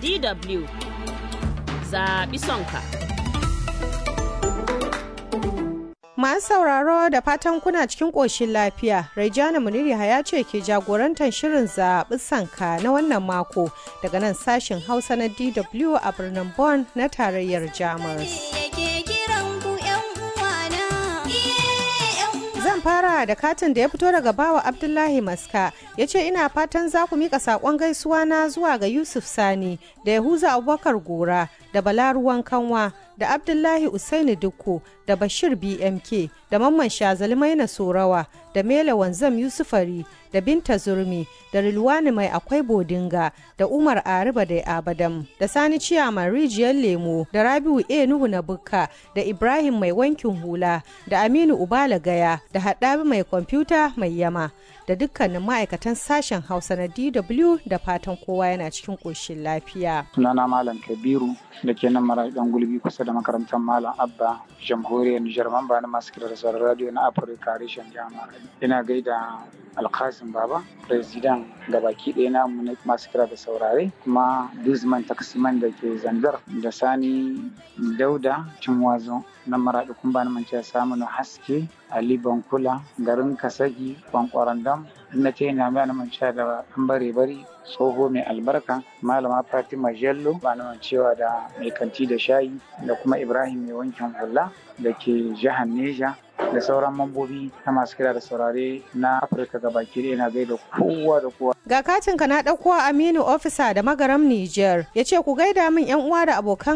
DW zaɓi sonka. Masu sauraro da fatan kuna cikin ƙoshin lafiya, Raijana Muniri ya ce ke jagorantar shirin zaɓi sanka na wannan mako daga nan sashen Hausa na DW a birnin Bonn na tarayyar Jamus. Zan fara da katin da ya fito daga bawa Abdullahi Maska ya ce ina fatan za ku mika saƙon gaisuwa na zuwa ga Yusuf Sani da Yahuza Abubakar Gora da Balaruwan Kanwa da Abdullahi Usaini Dukko da Bashir BMK da Mamman Shazali Maina Sorawa da Mela Wanzam Yusufari da Binta Zurmi da Rilwani Mai Akwai Bodinga da Umar Ariba da Abadam da Sani Ciyaman Rijiyar Lemo da Rabiu A Nuhu na Bukka da Ibrahim Mai Wankin Hula da Aminu Ubala Gaya da Haɗabi Mai Kwamfuta Mai Yama da dukkanin ma'aikatan sashen Hausa na DW da fatan kowa yana cikin ƙoshin lafiya. Sunana Malam Kabiru da ke nan mara dan gulbi kusa da makarantar Malam Abba jamhuriyar Nijar mamba na masu kira da sauran radio na Afirka reshen jami'ar. Ina gaida Alkasim Baba, President da baki ɗaya na masu kira da saurare kuma Duzman Taksiman da ke Zandar da Sani Dauda Cinwazo na maraɗi kun bani mance samu na haske Ali Bankula garin Kasagi Kwankwarandam na ce ina mai na mance da an bare bari tsoho mai albarka malama Fatima Jello ba na cewa da mai kanti da shayi da kuma Ibrahim mai wankin hula da ke jihar Neja da sauran mambobi na masu kira da saurare na Afirka gabaki ɗaya na gaida kowa da kowa. Ga katin ka na ɗauko Aminu Ofisa da Magaram Niger ya ce ku gaida min 'yan uwa da abokan